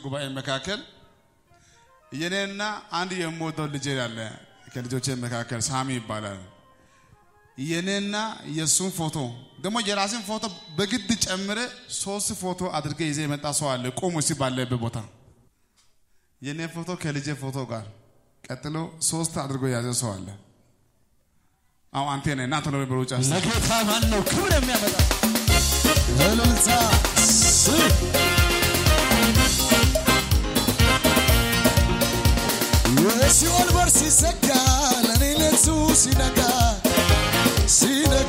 ጉባኤ መካከል የኔና አንድ የምወደው ልጅ ያለ ከልጆቼ መካከል ሳሚ ይባላል። የኔና የእሱን ፎቶ ደግሞ የራስን ፎቶ በግድ ጨምረ ሶስት ፎቶ አድርገ ይዘ የመጣ ሰው አለ። ቁሙ እስቲ ባለበት ቦታ የኔ ፎቶ ከልጄ ፎቶ ጋር ቀጥሎ ሶስት አድርጎ የያዘ ሰው አለ። አሁን አንተ ነህ እና ቶሎ በሩጫ ለጌታ ማን ነው ክብር የሚያመጣ? እልልታ ስ- የሲኦል በር ሲዘጋ ለኔ ሌቱ ሲነጋ ሲነጋ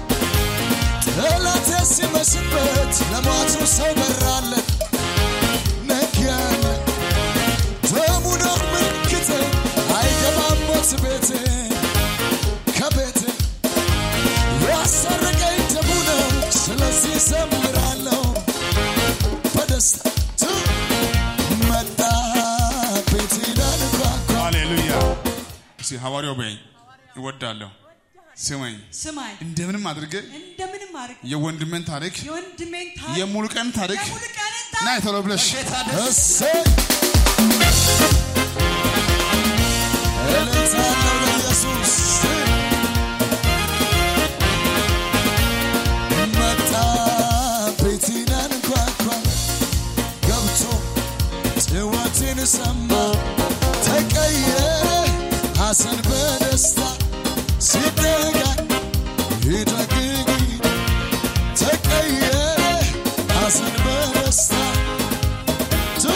ጠላቴ ሲመስበት ለሟቹ ሰው በራለት ነጋለ ደሙ ነው ምልክቴ አይገባም ሞት ቤቴ ከቤቴ ያሰረቀኝ ደሙ ነው ስለዚህ ዘምራለሁ በደስታ ቱ መጣ ቤቴ ላንኳኳ ሃሌሉያ። እስቲ ሐዋርያው በይኝ እወዳለሁ። ስመኝ ስማኝ እንደምንም አድርገ እንደምንም አድርግ የወንድሜን ታሪክ የወንድሜን ታሪክ የሙሉቀን ታሪክ የሙሉቀንን ና ታሪክ ቶሎ ብለሽ ጌታ ደስ እሰይ እልልታ አለው ለኢየሱስ መጣ ቤቴን አንኳኳ ገብቶ ጭዋቴን ሰማ ተቀየረ ሐዘን በደስታ ሲደጋ ይደግግ ተቀየረ ሐዘን በደስታ ቱ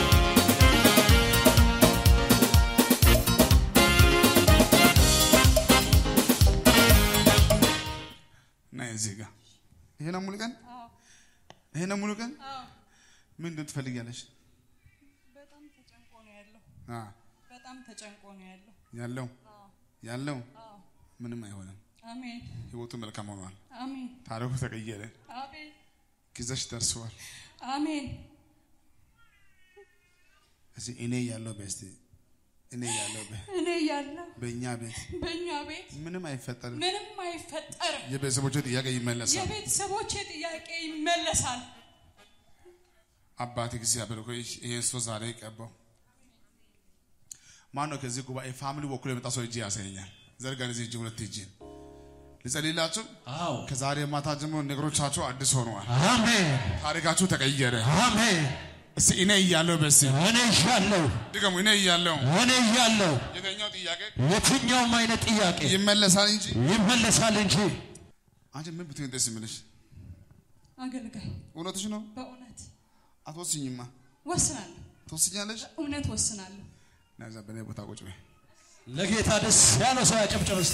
ና እዚህ ጋር ይሄ ነው ሙሉቀን ይሄ ነው ሙሉቀን አዎ ምንድን ትፈልጊያለሽ? በጣም ተጨንቆ ነው ያለው አ በጣም ተጨንቆ ነው ያለው ያለው ያለው አዎ ምንም አይሆንም። አሜን ህይወቱ መልካም ሆኗል። አሜን ታሪኩ ተቀየረ። አሜን ጊዜሽ ደርሰዋል። አሜን እዚህ እኔ ያለው በስቲ እኔ ያለው በ እኔ ያለው በእኛ ቤት በእኛ ቤት ምንም አይፈጠርም። ምንም አይፈጠርም የቤተሰቦቹ ጥያቄ ይመለሳል። የቤተሰቦቼ ጥያቄ ይመለሳል አባት እግዚአብሔር ሆይ ይሄን ሰው ዛሬ ቀባው። ማን ነው ከዚህ ጉባኤ ፋሚሊ በኩል የመጣ ሰው እጅ ያሳየኛል። ዘርጋን እዚህ እጅ ሁለት እጅ ልጸልይላችሁ። አዎ ከዛሬ ማታ ጀምሮ ነገሮቻችሁ አዲስ ሆነዋል። አሜን ታሪካችሁ ተቀየረ። አሜን። እስቲ እኔ እያለሁ በስ እኔ እያለሁ ድገሙ። እኔ እያለሁ እኔ እያለሁ የተኛው ጥያቄ የትኛውም አይነት ጥያቄ ይመለሳል እንጂ ይመለሳል እንጂ አንቺ ምን ብትሆን ደስ የሚልሽ? አገልጋይ እውነትሽ ነው። በእውነት አትወስኝማ። ወስናለሁ ትወስኛለሽ። እውነት ወስናለሁ ናዛ በእኔ ቦታ ቁጭ በይ። ለጌታ ደስ ያለው ሰው ያጨብጨብ እስቲ።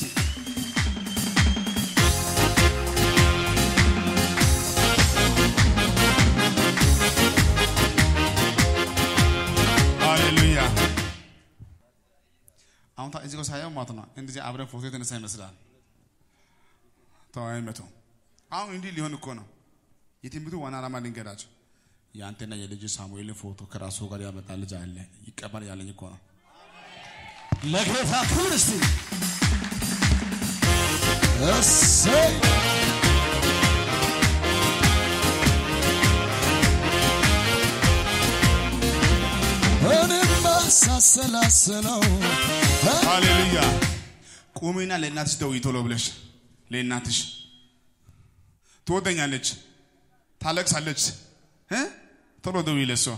ሃሌሉያ። አሁን ታ- እዚህ ጋር ሳየው ማለት ነው እንደዚህ አብረን ፎቶ የተነሳ ይመስላል። ተወያይ መቶ አሁን እንዲህ ሊሆን እኮ ነው። የትንቢቱ ዋና ዓላማ ልንገራቸው። የአንተና የልጅ ሳሙኤልን ፎቶ ከራሱ ጋር ያመጣ ልጅ አለ ይቀበል ያለኝ እኮ ነው። ለጌታ ክብር እስቲ። እሰይ እኔማ ሳሰላስለው ሃሌሉያ። ቁሚና ለእናትሽ ደውዪ ቶሎ ብለሽ ለእናትሽ ትወደኛለች፣ ታለቅሳለች እ ቶሎ ደውዪ ለሷ።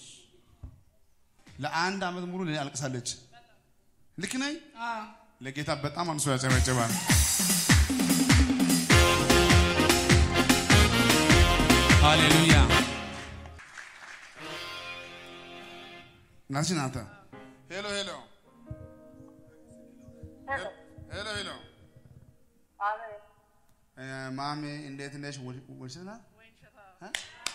ለአንድ ዓመት ሙሉ ለእኔ አልቅሳለች። ልክ ነኝ? አዎ ለጌታ በጣም አንሶ ያጨበጭባል። ሃሌሉያ። ናችን አንተ ሄሎ ሄሎ ሄሎ ሄሎ እ፣ ማሚ እንዴት ነሽ? ወ- ወይሸት ናት? እ?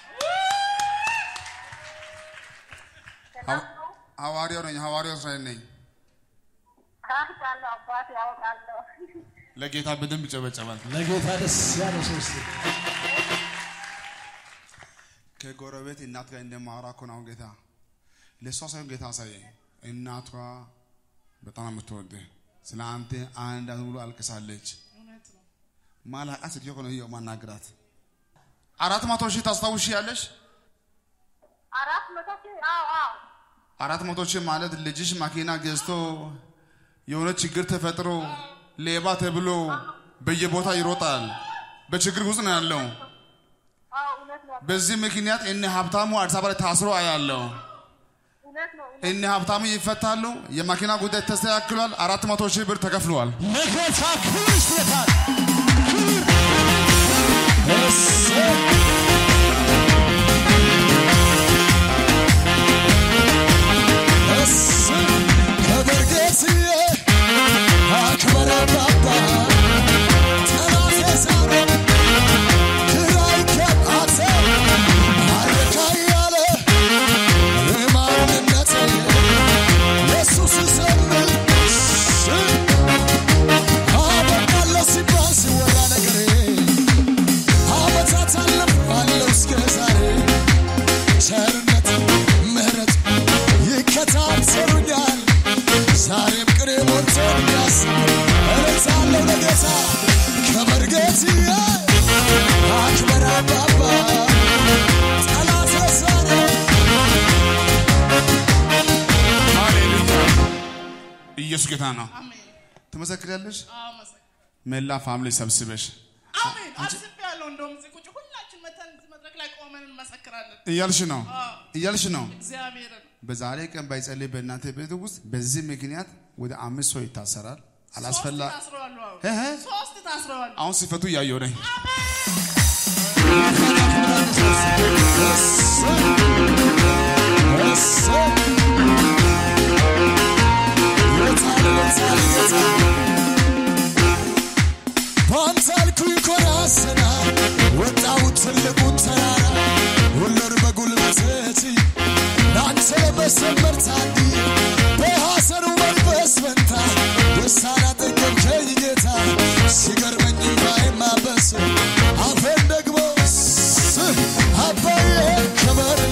ሐዋ- ሐዋርያው ነኝ። ሐዋርያው እስራኤል ነኝ። ካርታለሁ አባት ያወጣለሁ። ለጌታ በደንብ ይጨበጨባል። ለጌታ ደስ ያለው ሰው እስቲ። ከጎረቤት እናት ጋር እንደማወራ እኮ ነው አሁን ጌታ ለእሷ ሳይሆን ጌታ አሳየኝ። እናቷ በጣም የምትወድህ ስለ አንተ አንድ ዓመት ሙሉ አልቅሳለች። እውነት ነው ማላቃት ሴትዮ እኮ ነው ይኸው ማናግራት። አራት መቶ ሺህ ታስታውሺ ያለሽ አራት መቶ ሺህ አዎ አዎ አራት መቶ ሺህ ማለት ልጅሽ መኪና ገዝቶ የሆነ ችግር ተፈጥሮ ሌባ ተብሎ በየቦታ ይሮጣል። በችግር ውስጥ ነው ያለው። አዎ እውነት ነው በዚህ ምክንያት እነ ሀብታሙ አዲስ አበባ ላይ ታስሮ አያለው። እውነት ነው እነ ሀብታሙ ይፈታሉ። የመኪና ጉዳይ ተስተካክሏል። አራት መቶ ሺህ ብር ተከፍሏል። ለጌታ ክብር ይስጥለታል። ከበርጌትዬ አክበረ ባባ ጠላቴ ዛሬ ግራ ይገባቴ አረካ እያለ የማንነቴ ኢየሱስ ዘምር አበቃለሁ ሲባል ሲወራ ነገሬ ዓመታት አለፋለሁ እስከ ዛሬ ቸርነት ምሕረት ይከታተሉኛል ዛሬም ቅኔ ሞልቶኛል እረታለሁ ለጌታ ከመርጌትዬ አክበር አባባ ጠላት ረሳነ ሃሌሉያ! ኢየሱስ ጌታ ነው። ትመሰክሪያለሽ? መላ ፋሚሊ ሰብስበሽ አሜን አስቤያለሁ። እንደውም እዚህ ቁጭ ሁላችን መተን እዚህ መድረክ ላይ ቆመን እንመሰክራለን። እያልሽ ነው እያልሽ ነው። እግዚአብሔርን በዛሬ ቀን ባይጸልይ በእናንተ ቤት ውስጥ በዚህ ምክንያት ወደ አምስት ሰው ይታሰራል። አላስፈላ ሶስት ታስረዋል። አዎ። እህ። ሶስት ታስረዋል። አሁን ሲፈቱ እያየሁ ነኝ። በአንተ አልኩኝ ኮራስና ወጣሁት ትልቁን ተራራ ሁሉን በጉልበት ችዬ ለአንተ ለመሰመር ታድዬ በሐዘኑ መንፈስ ፈንታ ደስታን አጠገብከኝ ጌታ ሲገርመኝ እንባዬ ማበስ አፌን ደግሞ ስ- አባዬ ክበርልኝ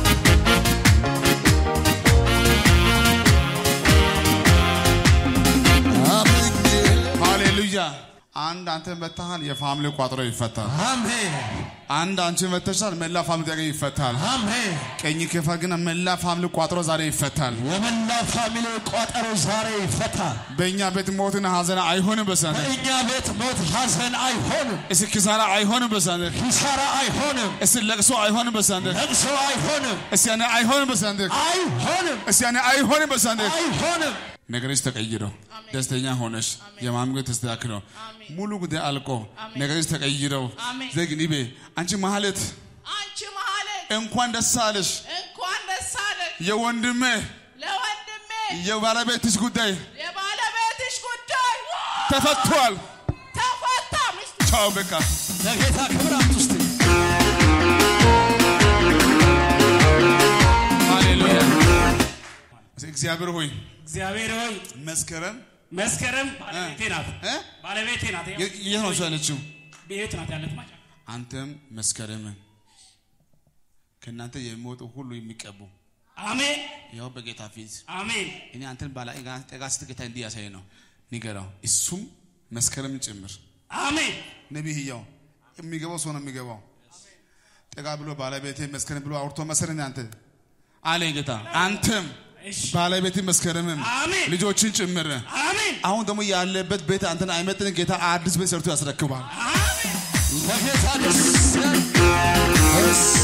አምኜ ሃሌሉያ! አንድ አንተ መታሃል፣ የፋሚሊ ቋጥሮ ይፈታል። አሜን አንድ አንቺ መተሻል፣ መላ ፋሚሊ ጥያቄ ይፈታል። አሜን። ቀኝ ከፋ ግን መላ ፋሚሊ ቋጥሮ ዛሬ ይፈታል። የመላ ፋሚሊ ቋጠሮ ዛሬ ይፈታል። በእኛ ቤት ሞትና ሀዘን አይሆንም። በሳነ በእኛ ቤት ሞት ሐዘን አይሆንም፣ እስኪ ኪሳራ አይሆንም። በሳነ ኪሳራ አይሆንም፣ እስኪ ለቅሶ አይሆንም። በሳነ ለቅሶ አይሆንም፣ እስኪ ያኔ አይሆንም። በሳነ አይሆንም፣ እስኪ ያኔ አይሆንም። በሳነ አይሆንም። ነገርሽ ተቀይሮ ደስተኛ ሆነሽ የማምገ ተስተካክለው ሙሉ ጉዳይ አልቆ ነገርሽ ተቀይረው አሜን። ዘግኒቤ አንቺ ማለት አንቺ መሀልን እንኳን ደስ አለሽ እንኳን ደስ አለሽ የወንድሜ ለወንድሜ የባለቤትሽ ጉዳይ የባለቤትሽ ጉዳይ ተፈቷል። ተፈታ። ሚስት ቻው በቃ ለጌታ ክብር አምጡ እስቲ። ሃሌሉያ። እግዚአብሔር ሆይ እግዚአብሔር ሆይ መስከረም መስከረም ባለቤቴ ናት እ? ባለቤቴ ናት ያው የ- የት ነው እሷ ያለችው? ቤት ናት ያለት ማጫ አንተም መስከረምን ከእናንተ የሚወጡ ሁሉ የሚቀቡ አሜን ያው በጌታ ፊት አሜን እኔ አንተን ባላ ጠጋ ስትል ጌታ እንዲህ ያሳይ ነው ንገራው። እሱም መስከረም ጭምር አሜን ነቢይ ያው የሚገባው ሰው ነው የሚገባው። ጠጋ ብሎ ባለቤቴ መስከረም ብሎ አውርቶ መሰረን አንተ አለኝ ጌታ። አንተም እሺ ባለቤት መስከረምም አሜን ልጆችን ጭምር አሜን አሁን ደግሞ ያለበት ቤት አንተን አይመጥን ጌታ አዲስ ቤት ሰርቶ ያስረክባል። አሜን ለጌታ ደስ ያለ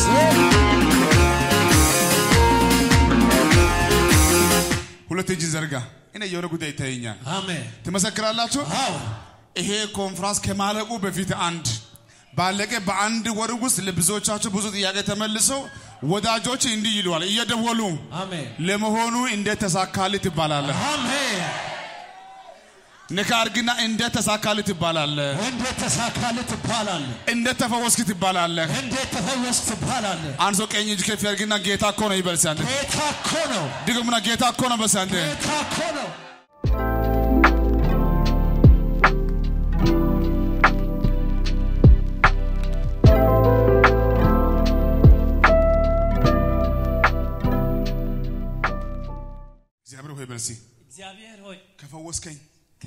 ሁለት እጅ ዘርጋ። እኔ የሆነ ጉዳይ ይታየኛል። አሜን። ትመሰክራላችሁ። አዎ ይሄ ኮንፍራንስ ከማለቁ በፊት አንድ ባለቀ በአንድ ወር ውስጥ ለብዙዎቻችሁ ብዙ ጥያቄ ተመልሰው ወዳጆች እንዲህ ይለዋል እየደወሉ አሜን ለመሆኑ እንዴት ተሳካልህ ትባላለህ። አሜን። ንካ አድርግና እንዴት ተሳካልህ ትባላለህ። እንዴት ተሳካልህ ትባላለህ። እንዴት ተፈወስክ ትባላለህ። እንዴት ተፈወስክ ትባላለህ። አንድ ሰው ቀኝ እጅ ከፍ ያድርግና ጌታ እኮ ነው ይበል። ሲያንተ ጌታ እኮ ነው። ድግሙና ጌታ እኮ ነው በሲያንተ ጌታ እኮ ነው። እግዚአብሔር ሆይ በል እስኪ እግዚአብሔር ሆይ ከፈወስከኝ፣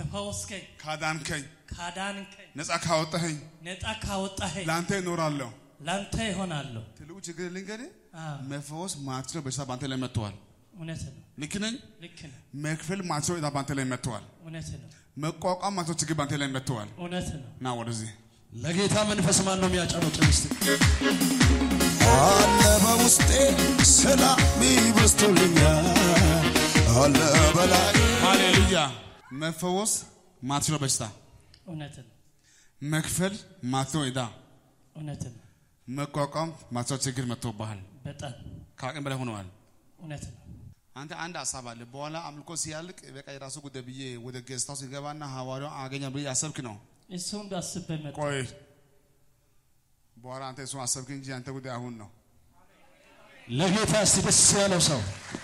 ከፈወስከኝ ካዳንከኝ፣ ካዳንከኝ ነፃ ካወጣኸኝ ነፃ ካወጣኸኝ ለአንተ እኖራለሁ። ላንተ ይሆናለሁ። ትልቁ ችግር ልንገርህ፣ አዎ፣ መፈወስ ማትችለው በሽታ በአንተ ላይ መጥተዋል። እውነት ነው። ልክ ነኝ? ልክ ነው። መክፈል ማትችለው ዕዳ በአንተ ላይ መጥተዋል። እውነት ነው። መቋቋም ማትችለው ችግር በአንተ ላይ መጥተዋል። እውነት ነው። ና ወደዚህ ለጌታ መንፈስ ማን ነው የሚያጨበጭብ? እስቲ አለ በውስጤ ሰላም ይበስቶልኛል አለ በላይ ሃሌሉያ። መፈወስ ማትችለው በሽታ፣ እውነት ነው። መክፈል ማትችለው ዕዳ፣ እውነት ነው። መቋቋም ማትችለው ችግር መጥቶብሃል። በጣም ከአቅም በላይ ሆነዋል። እውነት ነው። አንተ አንድ ሀሳብ አለ። በኋላ አምልኮ ሲያልቅ በቃ የራሱ ጉዳይ ብዬ ወደ ገዝታው ሲገባና ሐዋርያው አገኛ ብዬ አሰብክ ነው። እሱም አስቤ መጣሁ። ቆይ በኋላ አንተ እሱን አሰብክ እንጂ አንተ ጉዳይ አሁን ነው። ለጌታ እስቲ ደስ ያለው ሰው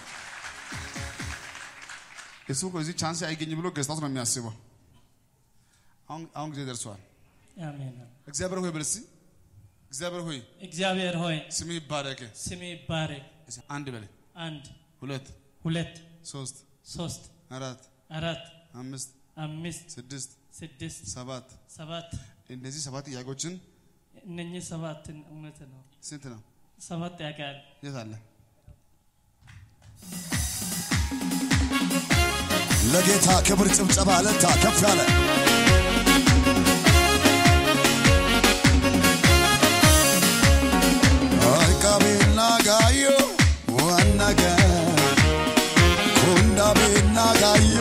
እሱ እኮ እዚህ ቻንስ አይገኝ ብሎ ገዝታው ነው የሚያስበው። አሁን አሁን ጊዜ ደርሷል። አሜን። እግዚአብሔር ሆይ በል እስቲ እግዚአብሔር ሆይ እግዚአብሔር ሆይ ስምህ ይባረክ። ስሜ ይባረክ። አንድ በል አንድ ሁለት ሁለት ሶስት ሶስት አራት አራት አምስት አምስት ስድስት ስድስት ሰባት ሰባት እነዚህ ሰባት ጥያቄዎችን እነኚህ ሰባትን እውነት ነው። ስንት ነው? ሰባት ያውቃል። የት አለ? ለጌታ ክብር ጭብጨባ ለታ ከፍ ያለ አቃቤና ጋዮ ዋናጋ ኩንዳቤና ጋዮ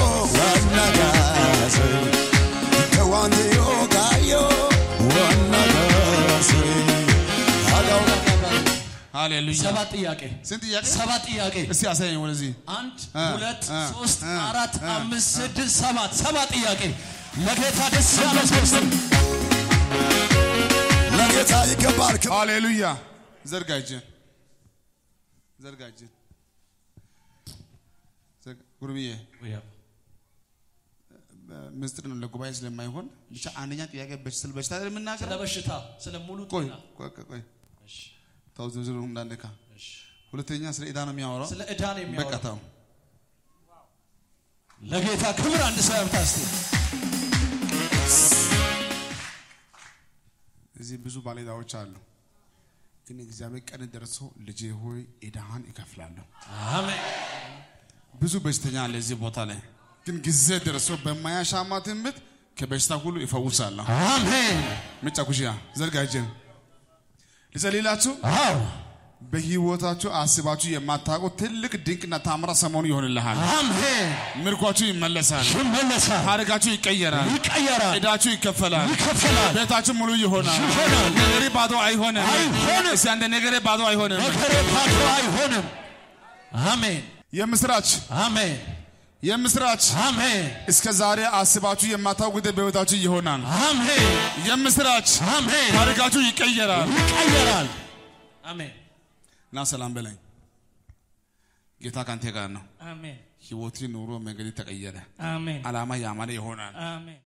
ዋናጋሴ ከዋንዮ ጋዮ ዋናጋሴ አጋው ሃሌሉያ። ሰባት ጥያቄ ስንት ጥያቄ? ሰባት ጥያቄ እስቲ አሳየኝ ወደዚህ። አንድ እ፣ ሁለት እ፣ ሶስት እ፣ አራት እ። አምስት ስድስት ሰባት ሰባት ጥያቄ ለጌታ ደስ ያለው ሰው እስቲ ለጌታ ይገባል ክብር ሃሌሉያ። ዘርጋ እጅን፣ ዘርጋ እጅን። ዘርጋ- ጉርብዬ ምስጢር ነው ለጉባኤ ስለማይሆን ብቻ አንደኛ ጥያቄ በሽ- ስለ በሽታ አይደል ስለ የምናገረው? በሽታ ስለ ሙሉ ቆይ ጤና ቆይ ቆይ ቆይ ተው ዝርዝሩ እንዳነካ። ሁለተኛ ስለ ዕዳ ነው የሚያወራው። ስለ ዕዳ ነው በቃ የሚያወራው ተው። ለጌታ ክብር አንድ ሰው ያምጣ እስቲ እዚህ ብዙ ባለዕዳዎች አሉ። ግን እግዚአብሔር ቀን ደርሶ ልጄ ሆይ ዕዳህን እከፍላለሁ። አሜን ብዙ በሽተኛ አለ እዚህ ቦታ ላይ ግን ጊዜ ደርሶ በማያሻማ ትምህርት ከበሽታ ሁሉ ይፈውሳለሁ። አሜን ምጫ ኩሽያ ዘርጋ እጅን ልጸልይላችሁ። አዎ በህይወታችሁ አስባችሁ የማታውቁት ትልቅ ድንቅና ታምራ ሰሞኑ ይሆንልሃል። አሜን ምርኳችሁ ይመለሳል። ይመለሳል ታሪካችሁ ይቀየራል። ይቀየራል ዕዳችሁ ይከፈላል። ይከፈላል ቤታችሁ ሙሉ ይሆናል። ይሆናል። ነገሬ ባዶ አይሆንም። አይሆንም። እስቲ አንተ ነገሬ ባዶ አይሆንም። ነገሬ ባዶ አይሆንም አሜን የምስራች አሜን የምስራች አሜን እስከ ዛሬ አስባችሁ የማታውቁት ጉዳይ በህይወታችሁ ይሆናል። አሜን የምስራች አሜን ታሪካችሁ ይቀየራል። ይቀየራል አሜን እና ሰላም በለኝ። ጌታ ካንተ ጋር ነው። አሜን ህይወት ኑሮ መንገድ ተቀየረ። አሜን አላማ ያማረ ይሆናል። አሜን